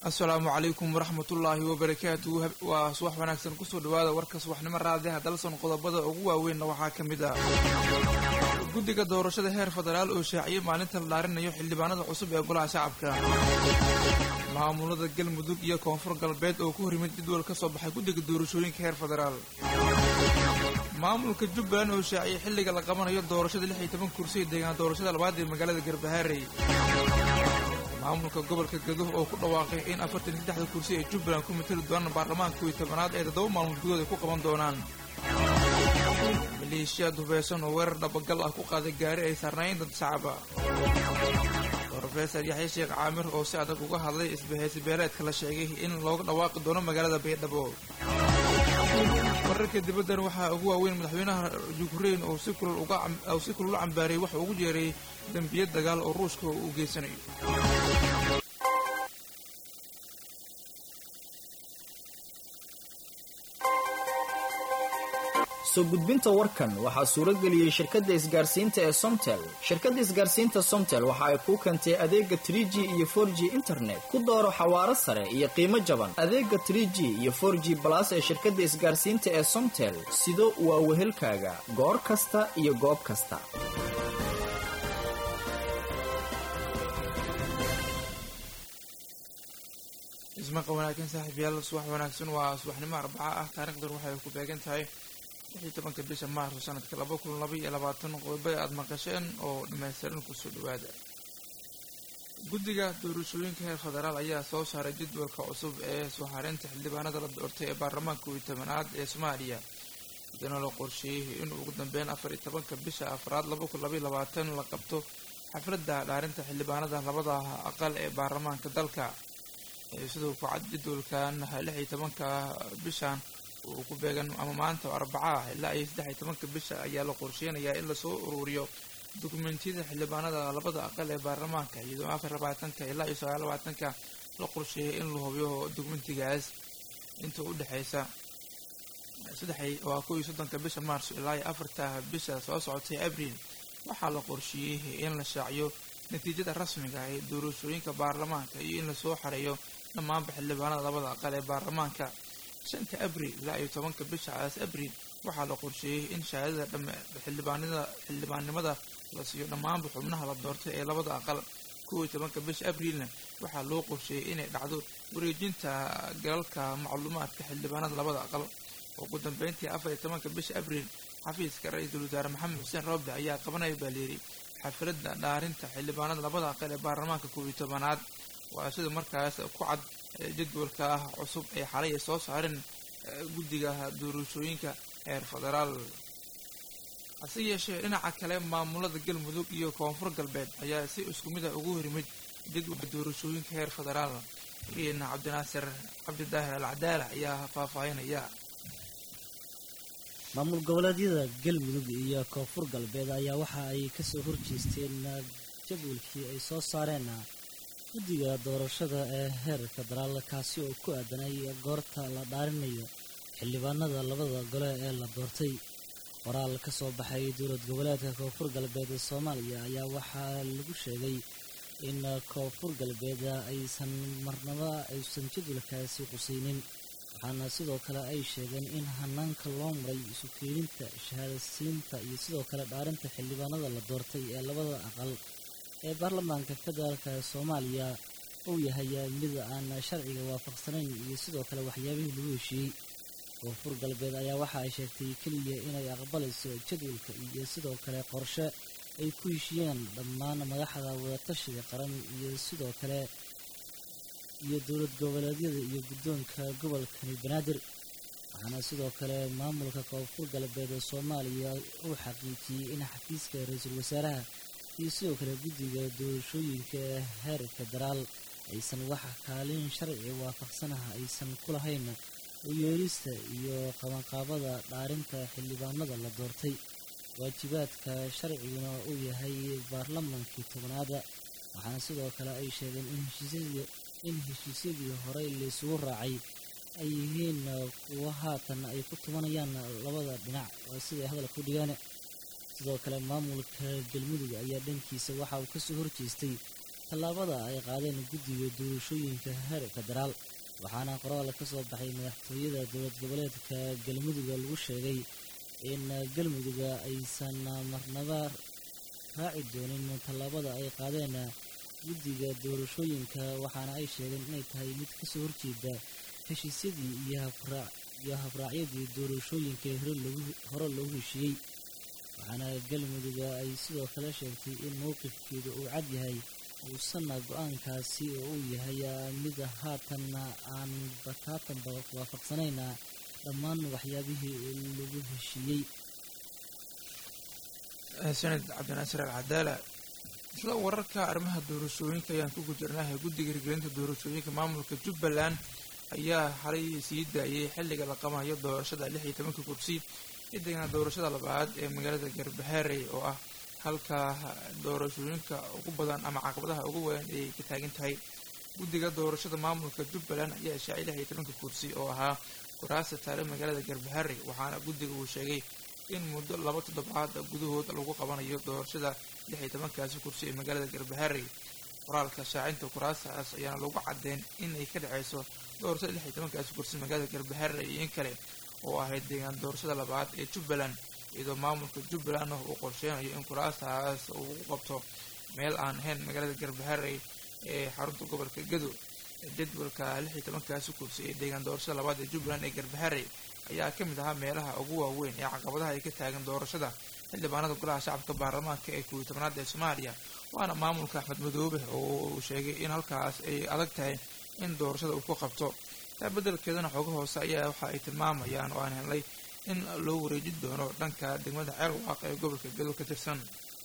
asalaamu calaykum waraxmatullaahi wabarakaatu waa subax wanaagsan kusoo dhawaada warka subaxnimo raadiha dalson qodobada ugu waaweynna waxaa ka mid ah guddiga doorashada heer federaal oo shaaciyay maalinta la dhaarinayo xildhibaanada cusub ee golaha shacabka maamulada galmudug iyo koonfur galbeed oo ku horimid jadwal ka soo baxay guddiga doorashooyinka heer federaal maamulka jubbaland oo shaaciyay xilliga la qabanayo doorashada lix iyo toban kursi ee deegaan doorashada labaad ee magaalada garbahaarey maamulka gobolka gaduh oo ku dhawaaqay in afartan iyo saddexda kursi ee jubbaland ku matali doonaan baarlamaanka kow iyo tobanaad ee toddoba maalmood gudood ay ku qaban doonaan maleeshiyaad hubeysan oo weerar dhabagal ah ku qaaday gaari ay saarnaayeen dad shacaba rofeesar yaxya sheekh caamir oo si adag uga hadlay isbahaysi beeleedka la sheegay in looga dhawaaqi doono magaalada baydhabo wararka dibaddan waxaa ugu waaweyn madaxweynaha yukrain oo si kulul u cambaariyay waxa ugu jeeray dembiya dagaal oo ruushka uu geysanayo soo gudbinta warkan waxaa suurageliyey shirkadda isgaarsiinta ee somtel shirkadda isgaarsiinta somtel waxa ay kuu keentay adeega trig iyo for g internet ku dooro xawaaro sare iyo qiimo jaban adeega trg iyo for g balas ee shirkadda isgaarsiinta ee somtel sido waa wehelkaaga goor kasta iyo goob kasta ismaqa wanaagsan saaxiibyaal subax wanaagsan waa subaxnimo arbaca ah taarikhdan waxay ku beegan tahay lixii tobanka bisha maarso sanadka laba kun laba iyo labaatan qodobada aada maqasheen oo dhammaystiran kusoo dhawaada guddiga doorashooyinka heer federaal ayaa soo saaray jadwalka cusub ee soo hareynta xildhibaanada la doortay ee baarlamaanka kow iyo tobanaad ee soomaaliya iyadana la qorsheeyey in ugu dambeyn afar iyo tobanka bisha afraad laba kun labaiyo labaatan la qabto xafladda dhaarinta xildhibaanada labada aqal ee baarlamaanka dalka sidoo ku cad jadwalkan lix iyo tobanka bishan uu ku beegan ama maanta oo arbaca ah ilaa iyo saddex iyo tobanka bisha ayaa la qorsheynayaa in lasoo ururiyo dokumentiyada xildhibaanada labada aqal ee baarlamaanka iyadoo afar labaatanka ilaa iyo sagaal labaatanka la qorsheeyay in la hubiyo dokumentigaas inta u dhexeysa saddex waa kow iyo soddonka bisha maarso ilaa iyo afarta bisha soo socotay abriil waxaa la qorsheeyey in la shaaciyo natiijada rasmiga ee doorashooyinka baarlamaanka iyo in lasoo xareeyo dhammaanba xildhibaanada labada aqal ee baarlamaanka shanta abriil ilaa iyo tobanka bishaas abriil waxaa la qorsheeyey in shahaadada dham xildhibaanada xildhibaannimada la siiyo dhammaanba xubnaha la doortay ee labada aqal kow iyo tobanka bisha abriilna waxaa loo qorsheeyey inay dhacdo wareejinta galalka macluumaadka xildhibaanada labada aqal ugu dambeyntii afar iyo tobanka bisha abriil xafiiska ra-iisul wasaare maxamed xuseen rooble ayaa qabanaya baa layidhi xafladda dhaarinta xildhibaanada labada aqal ee baarlamaanka kow iyo tobanaad waa sida markaas ku cad jadwalka cusub ee xalay ay soo saareen guddiga doorashooyinka heer federaal hase yeeshee dhinaca kale maamulada galmudug iyo koonfur galbeed ayaa si isku mid a ugu horimid jadwalka doorashooyinka heer federaal iina cabdinaasir cabdidaahir al cadaala ayaa faahfaahinaya maamul goboleedyada galmudug iyo koonfur galbeed ayaa waxa ay kasoo horjeesteen jadwalkii ay soo saareen guddiga doorashada ee heer federaal kaasi oo ku aadanay goorta la dhaarinayo xildhibaanada labada gole ee la doortay qoraal ka soo baxay dowlad goboleedka koonfur galbeed ee soomaaliya ayaa waxaa lagu sheegay in koonfur galbeed aysan marnaba aysan jadwalkaasi qusaynin waxaana sidoo kale ay sheegeen in hanaanka loo maray isu keeninta shahaadasiinta iyo sidoo kale dhaarinta xildhibaanada la doortay ee labada aqal ee baarlamaanka federaalka soomaaliya uu yahay mid aan sharciga waafaqsanayn iyo sidoo kale waxyaabihii lagu heshiiyey koonfur galbeed ayaa waxa ay sheegtay keliya inay aqbalayso jadwalka iyo sidoo kale qorshe ay ku heshiiyeen dhammaan madaxda wadatashiga qaran iyo sidoo kale iyo dowlad goboleedyada iyo guddoonka gobolkani banaadir waxaana sidoo kale maamulka koonfur galbeed ee soomaaliya uu xaqiijiyey in xafiiska ra-iisul wasaaraha iyo sidoo kale guddiga doorashooyinka heer federaal aysan wax kaalin sharci waafaqsanaha aysan ku lahayn u yeelista iyo qabanqaabada dhaarinta xildhibaanada la doortay waajibaadka sharciguna uu yahay baarlamaankii tobnaada waxaana sidoo kale ay sheegeen in heshiisyadii horey laysugu raacay ay yihiin kuwo haatan ay ku tumanayaan labada dhinac waa siday hadalka u dhigaan sidoo kale maamulka galmudug ayaa dhankiisa waxa uu kasoo horjeestay tallaabada ay qaadeen guddiga doorashooyinka heer federaal waxaana qoraal ka soo baxay madaxtooyada dowlad goboleedka galmudug lagu sheegay in galmuduga aysan marnaba raaci doonin tallaabada ay qaadeen guddiga doorashooyinka waxaana ay sheegeen inay tahay mid kasoo horjeeda heshiisyadii iyo habraacyadii doorashooyinka hore loogu heshiiyey waxaana galmuduga ay sidoo kale sheegtay in mowqifkeedu uu cad yahay uusanna go-aankaasi oo uu yahay mid haatan aan bataatanba waafaqsanayna dhammaan waxyaabihii lagu heshiiyey sanad cabdinaasir alcadaala isla wararka arrimaha doorashooyinka ayaan ku gujirnahay guddiga hirgelinta doorashooyinka maamulka jubbaland ayaa xalay sii daayay xilliga la qabayo doorashada lix iyo tobanka kursi xidigana doorashada labaad ee magaalada garbaxeerey oo ah halka doorashooyinka ugu badan ama caqabadaha ugu weyn ay ka taagan tahay guddiga doorashada maamulka jubbaland ayaa shaacay lix iyo tobanka kursi oo ahaa kuraasta taale magaalada garbaxeerey waxaana guddiga uu sheegay in muddo laba toddobaad gudahood lagu qabanayo doorashada lix iyo tobankaasi kursi ee magaalada garbaxeerey qoraalka shaacinta kuraastaas ayaana lagu caddeyn in ay ka dhexayso doorashada lix iyo tobankaasi kursi magaalada garbaxeerey iyo in kale oo ahayd deegaan doorashada labaad ee jubbaland iyadoo maamulka jubbaland uu qorsheynayo in kuraastaas uu u qabto meel aan ahayn magaalada garbaxeerey ee xarunta gobolka gado jadwalka lix iyo tobankaasi kursi ee deegaan doorashada labaad ee jubbaland ee garbaxeerey ayaa ka mid ahaa meelaha ugu waaweyn ee caqabadaha ay ka taagan doorashada xildhibaanada golaha shacabka baarlamaanka ee kuwiyi tobnaad ee soomaaliya waana maamulka axmed madoobe oo uu sheegay in halkaas ay adag tahay in doorashada uu ku qabto taa beddelkeedana xooga hoose ayaa waxa ay tilmaamayaan oo aan helnay in loo wareejin doono dhanka degmada ceelwaaq ee gobolka gado ka tirsan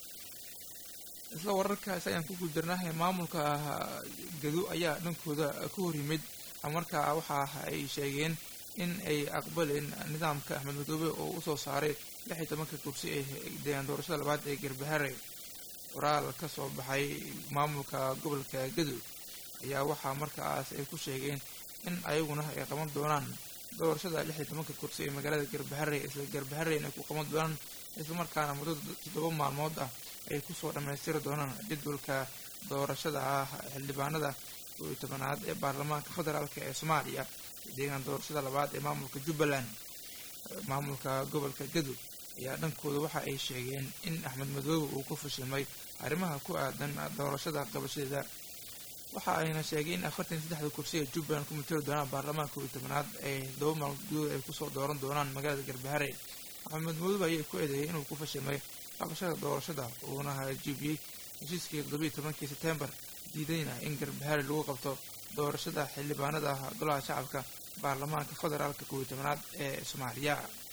isla wararkaas ayaan ku guuldarnahay maamulka gado ayaa dhankooda ka hor yimid markaa waxa ay sheegeen in ay aqbaleen nidaamka axmed madoobe oo usoo saaray lix iyo tobanka kursi ee deegaan doorashada labaad ee garbaharey qoraal ka soo baxay maamulka gobolka gado ayaa waxaa markaas ay ku sheegeen in ayaguna ay qaban doonaan doorashada lix iyo tobanka kursi ee magaalada garbaharey isla garbahareyna ay ku qaban doonaan islamarkaana muddo toddoba maalmood ah ay kusoo dhammaystiri doonaan jadwalka doorashada ah xildhibaanada koo iyo tobanaad ee baarlamaanka federaalk ee soomaaliya deegaan doorashada labaad ee maamulka jubbaland maamulka gobolka gado ayaa dhankooda waxa ay sheegeen in axmed madoobe uu ku fashilmay arrimaha ku aadan doorashada qabashadeeda waxa ayna sheegay in afartan iyo saddexda kursi ee jubbaland ku matali doonaan baarlamaanka koo iyo tobanaad ee todoba maalmood gudood ay kusoo dooran doonaan magaalada garbaharey axmed madoobe ayay ku eedeeyay inuu ku fashilmay qabashada doorashada uuna hajiibiyey heshiiskii toddobiiyo tobankii sebtembar diidayna in garbaharey lagu qabto doorashada xildhibaanada golaha shacabka baarlamaanka federaalka kooiyo tobanaad ee soomaaliya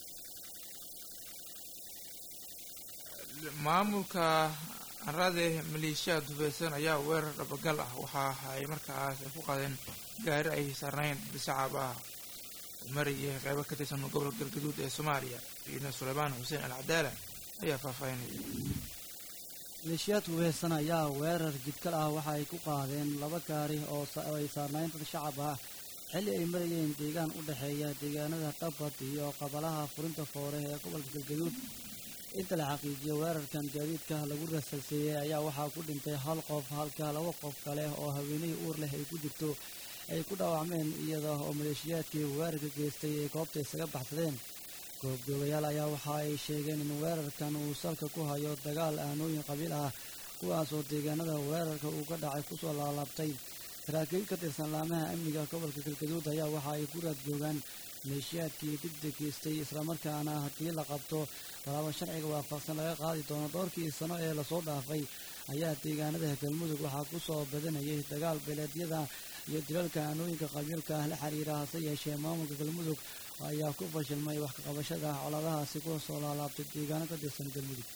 maamulka anrade maleeshiyaad hubeysan ayaa weerar dhabagal ah waxa ay markaas ku qaadeen gaari ay saarnayn shacab ah marayay qeybo ka tirsan gobolka galgaduud ee soomaaliya ciidan suleymaan xuseen alcadaala ayaa faahfaahinaya maleeshiyaad hubeysan ayaa weerar jidkal ah waxa ay ku qaadeen laba gaari oo ay saarnayn dad shacab ah xilli ay marayeen deegaan u dhexeeya deegaanada qabad iyo qabalaha furinta foore ee gobolka galgaduud inta la xaqiijiyo weerarkan gaadiidka lagu rasalseeyey ayaa waxaa ku dhintay hal qof halka laba qof kale oo haweenihii uur leh ay ku jirto ay ku dhaawacmeen iyada oo maleeshiyaadkii weerarka geystay ay goobta isaga baxsadeen goobjoogayaal ayaa waxa ay sheegeen in weerarkan uu salka ku hayo dagaal aanooyin qabiil ah kuwaas oo deegaanada weerarka uu ka dhacay kusoo laalaabtay saraakiil ka tirsan laamaha amniga gobolka galgaduud ayaa waxa ay ku raad joogaan maleeshiyaadkii dibda geystay islamarkaana haddii la qabto talaabo sharciga waafaqsan laga qaadi doono dhowrkii sano ee lasoo dhaafay ayaa deegaanada galmudug waxaa ku soo badanayay dagaal beeleedyada iyo dilalka aanooyinka qabiilka ah la xiriira hase yeeshee maamulka galmudug ayaa ku fashilmay wax kaqabashada coladahaasi ku soo laalaabtay deegaano ka tirsan galmudug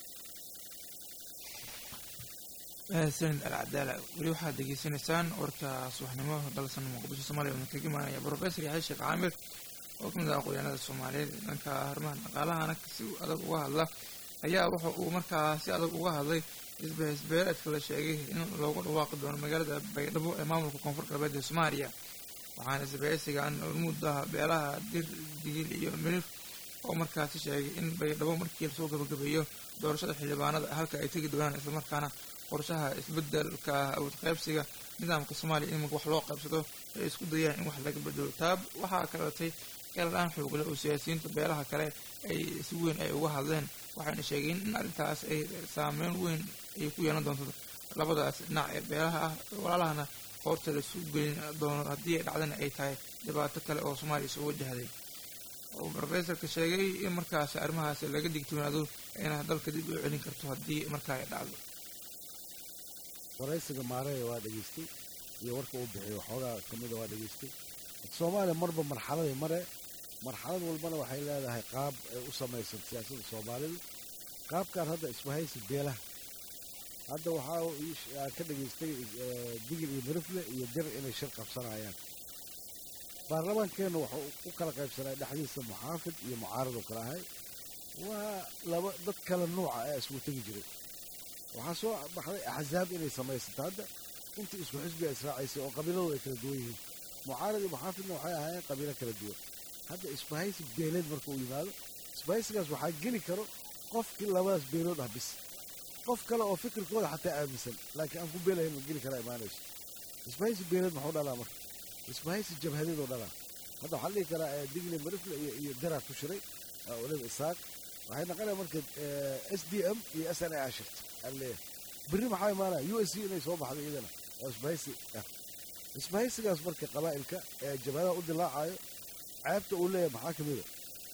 sanid alcadaala weli waxaad degeysanaysaan warka subaxnimo dalsan muqdisho soomaaliya oo kaga imaanaya brofesor yaxya sheekh caamir oo kamid ah aqoonyahanada soomaaliyeed dhanka arrimaha dhaqaalahana si adag uga hadla ayaa wuxa uu markaa si adag uga hadlay isbeesbeereedka la sheegay in loogu dhawaaqi doono magaalada baydhabo ee maamulka koonfur galbeed ee soomaaliya waxaana isbeesigan muddaha beelaha dir digil iyo mirif oo markaasi sheegay in baydhabo markii lasoo gabagabeeyo doorashada xildhibaanada halka ay tegi doonaan islamarkaana qorshaha isbedelka awood qaybsiga nidaamka soomaaliya in wax loo qaybsado ay isku dayaan in wax laga bedelo taab waxaa kalatay keeladhaan xoogle oo siyaasiyiinta beelaha kale ay si weyn ay uga hadleen waxayna sheegeen in arrintaas ay saameyn weyn ay ku yeelan doonto labadaas dhinac ee beelaha ah walaalahana qoorta laisu gelin doono haddii ay dhacdana ay tahay dhibaato kale oo soomaaliya soo wajahday oo rofesorka sheegay in markaas arrimahaas laga digtoonaado ayna dalka dib u celin karto haddii markaa ay dhacdo waraysiga maaraya waa dhegaystay iyo warka uu bixiyo waxoogaa ka mida waa dhegaystay soomaaliya marba marxaladay mare marxalad walbana waxay leedahay qaab ay u samaysan siyaasadda soomaalidu qaabkan hadda isbahaysi beelaha hadda waxaa ka dhegaystay digil iyo mirifle iyo dir inay shir qabsanayaan baarlamaankeenna wuxuu u kala qaybsanay dhexdiisa muxaafid iyo mucaarad oo kale ahay waa laba dad kala nuuca ee isku tegi jiray waxaa soo baxday axsaab inay samaysato hadda intii isku xisbiga israacaysay oo qabiiladu ay kala duwan yihiin mucaarad iyo muxaafidna waxay ahaayeen qabiilo kala duwan hadda isbahaysi beeleed marka uu yimaado isbahaysigaas waxaa geli karo qofkii labadaas beelood ah bis qof kale oo fikirkooda xataa aaminsan laakiin aan ku beelahayn ma geli karaa imaanayso isbahaysi beeleed muxuu dhalaa marka isbahaysi jabhadeedoo dhalaa hadda waxaa la dhihi karaa digle marifle iyo iyo daraa ku shiray waliba isaaq waxay naqonaya marka s d m iyo s n a ashirta aleeyahay berri maxaa imaanaya u s c inay soo baxdo iyadana oo isbahaysi ah isbahaysigaas marka qabaa'ilka ee jabhadaha u dilaacayo ceebta uu leeyahay maxaa ka mida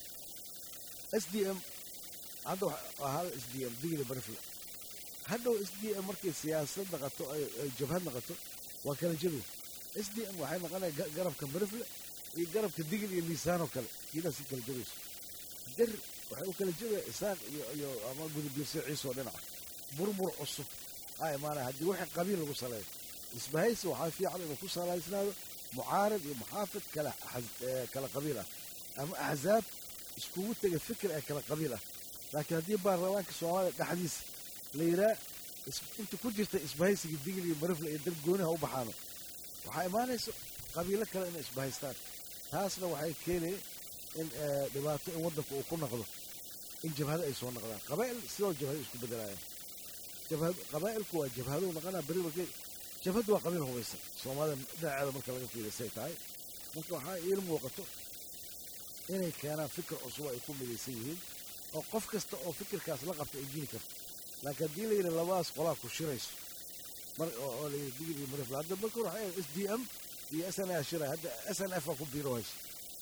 s d m hadda waa hal s d m digle marifle hadhow s d m markay siyaasad naqato ay jabhad naqato waa kala jabay s d m waxay noqonaya garabka marifle iyo garabka digil iyo liisaanoo kale kiidaa si kala jabayso dir waxay u kala jabaya isaaq iyo iyo ama gudubiirse ciisoo dhinaca burbur cusub aa imaanaya haddii wixii qabiil lagu saleeyo isbahaysi waxaa fiican inuu ku salaysnaado mucaarad iyo muxaafid kala kala qabiil ah ama axsaab iskugu tega fikir ee kala qabiil ah laakiin haddii baarlamaanka soomaaliya dhexdiisa la yidhaha inta ku jirta isbahaysigii digil iyo marifle iyo dad gooniha u baxaano waxaa imaanaysa qabiilo kale inay isbahaystaan taasna waxay keenaya in dhibaato in waddanka uu ku noqdo in jabhado ay soo noqdaan qabaa'il sidoo jabhado isku bedelayaan qabaa'ilku waa jabhadou noqonaa beri markay jabhaddu waa qabiil hubaysan soomaalida dhinaceeda marka laga fiirisay tahay marka waxaa iil muuqato inay keenaan fikir cusub ay ku midaysan yihiin oo qof kasta oo fikirkaas la qabta ay jiri karto laakiin haddii la yidhi labadaas qolaa ku shirayso mar oo la yidhi digil iyo marifla hadda marka hore waxay s d m iyo s n a shiray hadda s n f aa ku biiro hayso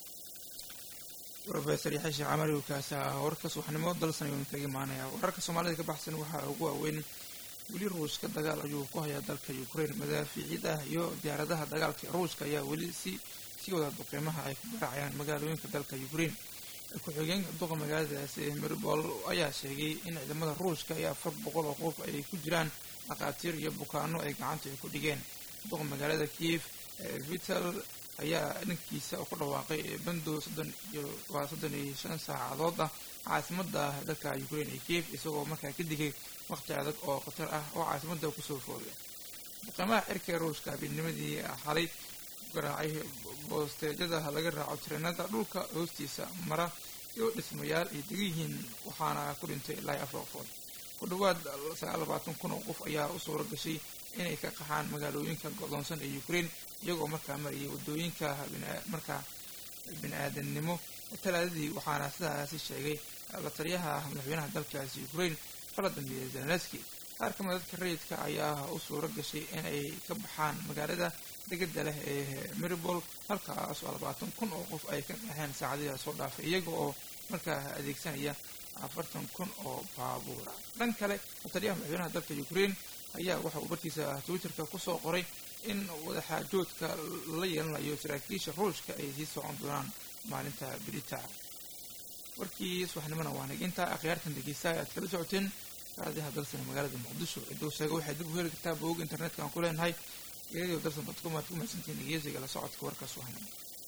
rofeor yaxya sheekh camari kaasa warka subaxnimo dalsan ayuunu kaga imaanaya wararka soomaalida ka baxsan waxaa ugu waaweyn weli ruushka dagaal ayuu ku hayaa dalka ukraine madaafiicid ah iyo diyaaradaha dagaalka ruushka ayaa weli si sii wada duqeymaha ay ku garaacayaan magaalooyinka dalka ukraine ku-xigeenka duqa magaaladaasi maribol ayaa sheegay in ciidamada ruushka iyo afar boqol oo qof ay ku jiraan dhakhaatiir iyo bukaano ay gacanta ay ku dhigeen duqa magaalada kiev vital ayaa dhankiisa ku dhawaaqay bandow soddon iyo waa soddon iyo shan saacadood ah caasimada dalka ukraine ee kiev isagoo markaa ka digay waqti adag oo khatar ah oo caasimada kusoo foogay duqeymaha cirka ruushka habeennimadii xalay garaacay boosteejada laga raaco tareenada dhulka hoostiisa mara iyo dhismayaal ay degan yihiin waxaana ku dhintay ilaa afar qofood ku dhawaad sagaal labaatan kun oo qof ayaa u suura gashay inay ka qaxaan magaalooyinka godoonsan ee ukraine iyagoo markaa marayay waddooyinka markaa bini-aadannimo talaadadii waxaana sidaasi sheegay la taliyaha madaxweynaha dalkaasi ukraine valadimir zelenski qaar ka mid dadka rayidka ayaa u suura gashay in ay ka baxaan magaalada degada leh ee maribol halkaas oo labaatan kun oo qof ay ka qaxeen saacadihi soo dhaafay iyaga oo markaa adeegsanaya afartan kun oo baabuura dhan kale lataliyaha madaxweynaha dalka ukraine ayaa waxa uu bartiisa twitterka kusoo qoray in wadaxaajoodka la yeelanayo saraakiisha ruushka ay sii socon doonaan maalinta berita warkii subaxnimona waa naginta akhyaartan dhegeysta aad kala socoteen raadiyaha dalsan magaalada muqdisho ciduu sheega waxay dib u heli kartaa booga internetka aan ku leenahay iyadoo dalsan dadkum aad ku mahadsantihiin dhegeysiga la socodka warka subaxnimo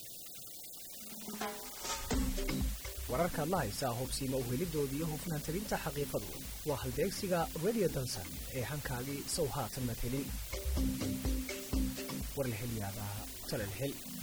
wararkaad la haysaa hubsiima uhelidooda iyo hufnaan talinta xaqiiqadu waa halbeegsiga radio dansan ee hankaagii sow haatan matelin war la hel yaabaa talal hel